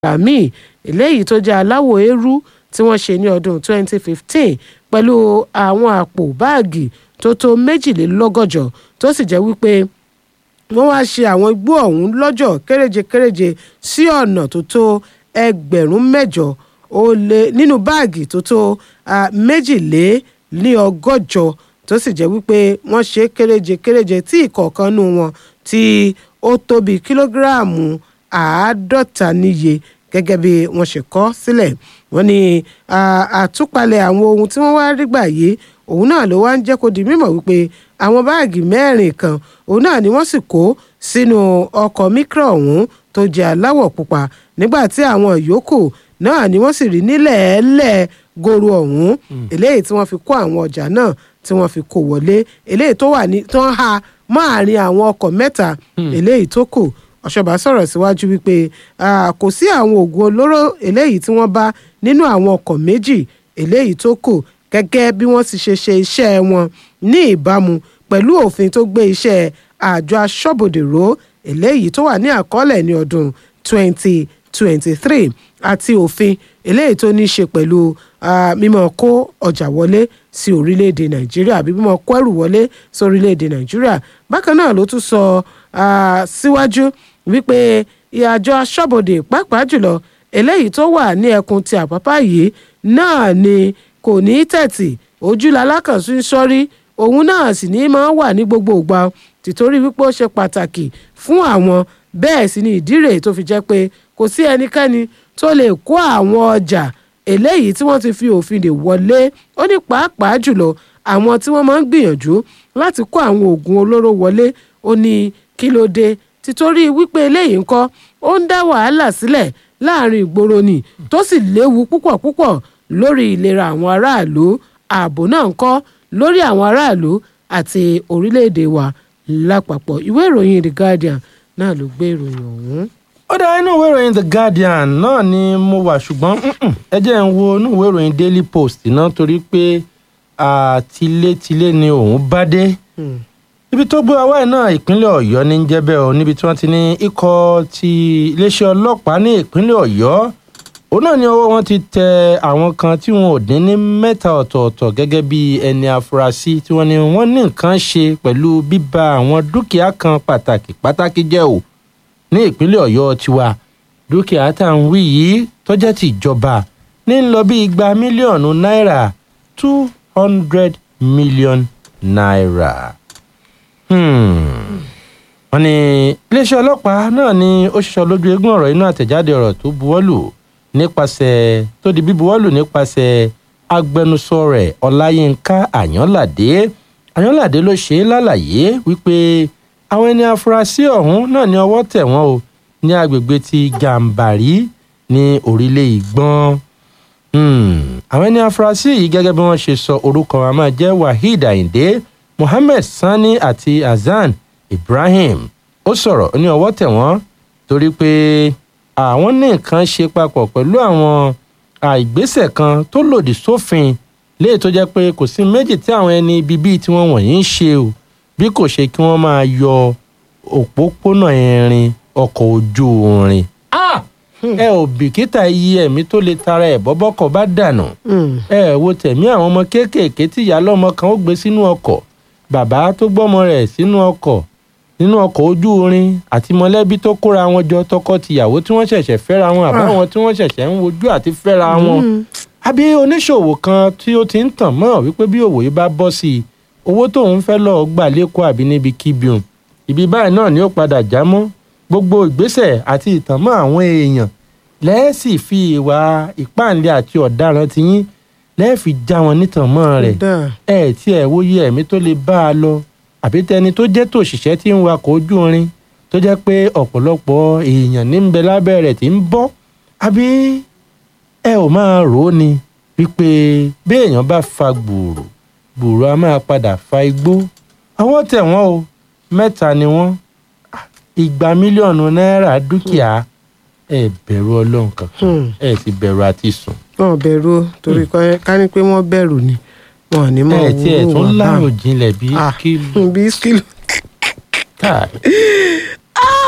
míì eléyìí tó jẹ́ aláwọ̀ eérú tí wọ́n ṣe ní ọdún 2015 pẹ̀lú àwọn àpò báàgì tó tó méjìlélọ́gọ́jọ tó sì jẹ́ wípé wọ́n wá ṣe àwọn igbó ọ̀hún lọ́jọ́ kéréje-kéréje sí ọ̀nà tó tó ẹgbẹ̀rún mẹ́jọ ó lé nínú báàgì tó tó méjìléní ọgọ́jọ tó sì jẹ́ wípé wọ́n ṣe kéréje-kéréje tí ìkọ̀ọ̀kan nù wọn tí ó tó bí kílógíráàmù àádọ́ta níye gẹ́gẹ́ bí wọ́n ṣe kọ sílẹ̀ wọ́n ní àtúpalẹ̀ àwọn ohun tí wọ́n wá rí gbà yìí òun náà ló wá ń jẹ́ kó di mímọ̀ wípé àwọn báàgì mẹ́rin kan òun náà ni wọ́n sì kó sínú ọkọ̀ mikra ọ̀hún tó jẹ́ aláwọ̀ pupa nígbà tí àwọn yòókù náà ni wọ́n sì rí nílẹ̀ẹ́lẹ̀ goro ọ̀hún eléyìí tí wọ́n fi kó àwọn ọjà náà tí wọ́n fi kó wọlé eléyìí tó wà ní tó ń ha máàrin àwọn ọkọ̀ mẹ́ta eléyìí tó kù ọ̀ṣọ́bà sọ̀rọ̀ síwájú wípé kò sí àwọn oògùn olóró eléyìí tí wọ́n bá nínú àwọn ọkọ̀ méjì eléyìí tó kù gẹ́gẹ́ bí wọ́n ti ṣe ṣe iṣẹ́ wọn ní ìbámu pẹ̀lú òfin tó gbé iṣẹ́ àjọ aṣọ́bodè ró eléyìí tó wà ní àkọọ́lẹ̀ ní ọdún 2023 àti òfin eléyìí tó ní í ṣe pẹ̀lú mímọ́ kó ọjà wọlé sí orílẹ̀-èdè nàìjíríà àbí mímọ́ kó ẹrù wọlé sí orílẹ̀-èdè nàìjíríà bákan náà ló tún sọ síwájú wípé àjọ aṣọ́bodè pàápàá jùlọ eléyìí tó wà ní ẹkùn ti àpápá yìí náà ni kò ní tẹ̀tì ojú lalákànṣu ń sọ́rí òun náà sì ní máa wà ní gbogbo ìgbà tìtorí wípé ó ṣe pàtàkì fún àwọn bẹ́ẹ̀ sì ni ìdí rèé tó fi jẹ́ pé kò sí ẹnikẹ́ni tó lè kó àwọn ọjà eléyìí tí wọ́n ti fi òfin dè wọlé ó ní pàápàá jùlọ àwọn tí wọ́n máa ń gbìyànjú láti kó àwọn oògùn olóró wọlé ó ní kí ló dé títorí wípé eléyìí ń kọ́ ó ń dá wàhálà sílẹ̀ láàrin ìgboro ni tó sì léwu púpọ̀ púpọ̀ lórí ìlera àwọn aráàlú ààbò náà ń kọ́ lórí àwọn aráàlú àti orílẹ̀-èdè wa lápapọ̀ ìwé ìròyìn The Guardian náà ló gbé ìròyìn ọ̀hún. ó dá inú ìwé ìròyìn The Guardian náà ni mo wà ṣùgbọ́n ẹ jẹ́ ń wo inú ìwé ìròyìn Daily Post náà torí pé àtilétilé ni òun bá dé ibi tó gbé wa wáyé náà ìpínlẹ̀ ọ̀yọ́ ní jẹ́bẹ̀ o níbi tí wọ́n ti ní ikọ̀ ti iléeṣẹ́ ọlọ́pàá ní ìpínlẹ̀ ọ̀yọ́ òun náà ni ọwọ́ wọn ti tẹ àwọn kan tí wọn ò dín ní mẹ́ta ọ̀tọ̀ọ̀tọ̀ gẹ́gẹ́ bí ẹni afurasí tí wọ́n ní wọ́n ní nǹkan ṣe pẹ̀lú bíba àwọn dúkìá kan pàtàkì pàtàkì jẹ́ o ní ìpínlẹ̀ ọ̀yọ́ tiwa dúkìá tá à ń wí yìí tó jẹ́ ti ìjọba ní ń lọ bí igba mílíọ̀nù náírà two hundred million naira wọ́n ní iléeṣẹ́ ọlọ́pàá náà ni ó ṣiṣọ́ lójú eégún ọ̀rọ̀ inú àtẹ̀jáde ọ̀rọ̀ tó buwọ́lù nípasẹ̀ tó di bíbuwọ́lù nípasẹ̀ agbẹnusọ rẹ̀ ọláyínká àyànládé àyànládé ló ṣe é lálàyé wípé àwọn ẹni afurasí ọ̀hún náà ní ọwọ́ tẹ̀ wọ́n o ní agbègbè ti gàǹbàrí ní orílẹ̀ ìgbọ́n àwọn ẹni afurasí yìí gẹ́gẹ́ bí wọ́n ṣe sọ orúkọ wọn máa jẹ́ waheed ayinde mohammed sani àti hasan ibrahim ó sọ̀rọ̀ ní ọwọ́ tẹ̀ wọ́n torí pé àwọn ní nǹkan ṣe papọ̀ pẹ̀lú àwọn ìgbésẹ̀ kan tó lòdì sófin léè tó jẹ́ pé kò sí méjì tí àwọn ẹni ibi bíi tí wọ́n wọ̀nyí ń ṣe o bí kò ṣe kí wọ́n máa yọ òpópónà irin ọkọ̀ ojú irin ẹ ò bìkítà iye ẹ̀mí tó lè tara ẹ̀ bọ́bọ́kọ̀ bá dànù ẹ wo tẹ̀mí àwọn ọmọ kéékèèké tí ìyá lọ́mọ kan ó gbé sínú ọkọ̀ bàbá tó gbọ́mọ rẹ̀ sínú ọkọ̀ nínú ọkọ̀ ojú irin àti mọ̀lẹ́bí tó kóra wọn jọ tọkọ-tìyàwó tí wọ́n ṣẹ̀ṣẹ̀ fẹ́ra wọn àbáwọn tí wọ́n ṣẹ̀ṣẹ̀ ń wojú àti fẹ́ra wọn. àbí oníṣòwò kan tí ó ti ń tàn mọ́ wípé bí òwò yìí bá bọ́ sí i owó tóun fẹ́ lọ́ọ́ gbà lẹ́kọ̀ọ́ àbí níbi kíbiun ibi báyìí náà ni ó padà já mọ́ gbogbo ìgbésẹ̀ àti ìtànmọ́ àwọn èèyàn lẹ́ẹ̀sì fi ìwà ìpáǹlé àti ọ̀daràn ti yín lẹ́ẹ̀fì já wọn nítànmọ́ rẹ̀ ẹ̀ tí ẹ̀ wòye ẹ̀mí tó lè bá a lọ àbí tẹni tó jẹ́ tòṣìṣẹ́ tí ń wakọ̀ ojú irin tó jẹ́ pé ọ̀pọ̀lọpọ̀ èèyàn ní ń bẹ lábẹ́ rẹ̀ tí ń bọ́ àbí ẹ ò máa rò ó ni wípé bí èèyàn bá fa gbùrù gbùrù a máa padà fa igbó àwọn tẹ̀ wọ́n o mẹ́ta ni wọ́n igba mílíọ̀nù náírà dúkìá ẹ bẹ̀rù ọlọ́run kankan ẹ sì bẹ̀rù àti sùn. wọn bẹ̀rù torí ká ní pé wọ́n bẹ̀rù ni wọn ní mọ ẹ tí ẹ tún láàrò jinlẹ̀ bí kílò. bí kílò.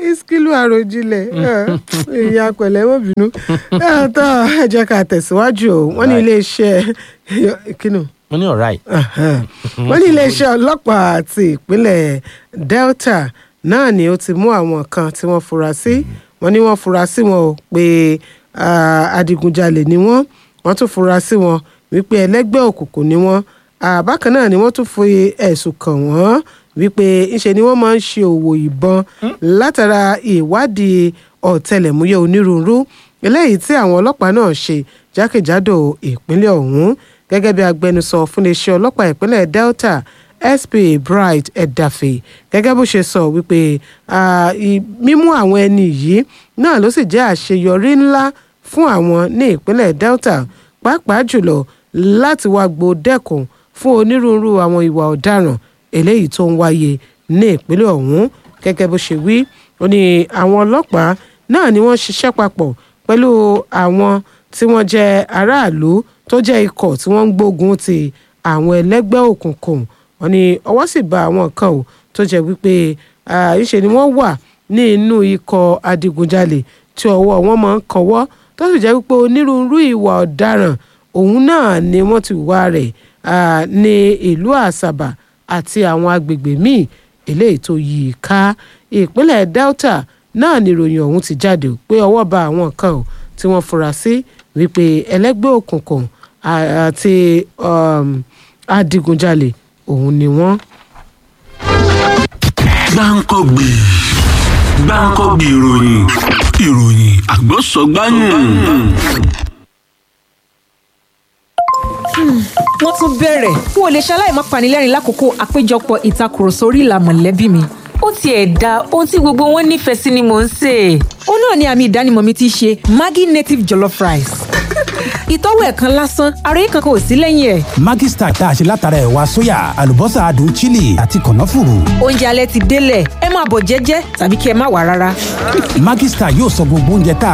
iskilu àròjinlẹ̀ ìyá pẹ̀lẹ́ mọ́ bínú ẹ̀ tó ẹ jẹ́ ká tẹ̀síwájú o wọ́n ní Right. iléeṣẹ́ kínú mo ní alright. wọ́n ní iléeṣẹ́ ọlọ́pàá ti ìpínlẹ̀ Delta náà ni ó ti mú àwọn kan tí wọ́n fura sí wọ́n ní wọ́n fura sí wọn o pé ah, adigunjalè ni wọ́n wọ́n tún fura sí wọn wípé ẹlẹ́gbẹ́ òkùnkùn ni wọ́n Ah, bákan náà ni wọ́n tún fi ẹ̀sùn kàn wọ́n wípé ńṣe ni wọ́n máa ń ṣe òwò ìbọn látara ìwádìí ọ̀tẹlẹ̀múyẹ́ onírúurú eléyìí tí àwọn ọlọ́pàá náà ṣe jákèjádò ìpínlẹ̀ ọ̀hún gẹ́gẹ́ bí agbẹnusọ fún iléeṣẹ́ ọlọ́pàá ìpínlẹ̀ Delta SP Bright Edafe gẹ́gẹ́ bó ṣe sọ wípé ah, i- mímú àwọn ẹni yìí náà ló sì jẹ́ àṣeyọrí ńlá fún àwọn ní ìpínlẹ̀ Delta pàápàá jùlọ láti wá gbòdẹ́kùn fún onírúurú àwọn ìwà ọ̀daràn eléyìí tó ń wáyé ní ìpínlẹ̀ ọ̀hún gẹ́gẹ́ bó ṣe wí ó ní àwọn ọlọ́pàá náà ni wọ́n ṣiṣẹ́ papọ̀ pẹ̀lú àwọn tí wọ́n jẹ́ aráàlú tó jẹ́ ikọ̀ tí wọ́n ń gbógun ti àwọn ẹlẹ́gbẹ́ òkùnkùn wọ́n ní ọwọ́ sì bá àwọn kan ò tó jẹ́ wípé ah, ìṣe ni wọ́n wà ní inú ikọ̀ adigunjalè tí ọwọ́ wọn máa ń kanwọ́ tó sì jẹ́ wípé onírúurú ìwà ọ̀daràn òun náà ni wọ́n ti wá rẹ̀ ah, ní ìlú àṣàbà àti àwọn agbègbè míì eléyìí tó yí i ká ìpínlẹ̀ Delta náà ni ìròyìn ọ̀hún ti jáde o, pé ọwọ́ bá àwọn kan ò tí wọ́n fura sí wípé ẹlẹ́gbẹ́ òkùnkùn à- àti um, adigunjalè òun ni wọ́n. gbáǹkọ́gbì gbáǹkọ́gbì ìròyìn ìròyìn àgbọ̀sọ̀gbáyùn. wọ́n tún bẹ̀rẹ̀ n ò lè ṣaláì má panilẹ́rìn lákòókò àpéjọpọ̀ ìtakùrọ̀sọ orí ìlà mọ̀lẹ́bí mi. ó tiẹ̀ da ohun tí gbogbo wọn nífẹ̀ẹ́ sí ni mò ń sè é. ó náà ni àmì ìdánimọ̀ mi ti ṣe Maggi native jollof rice. ìtọ́wò ẹ̀kan lásán ara yìí kankan ò sí lẹ́yìn ẹ̀. Maggi Star tá a ṣe látara ẹ̀wà sóyà àlùbọ́sà adùn chili àti kànáfùrù. oúnjẹ alẹ́ ti délẹ̀ ẹ máa bọ̀ jẹ́jẹ́ tàbí kí ẹ má wà rárá. Maggi Star yóò sọ gbogbo oúnjẹ tá a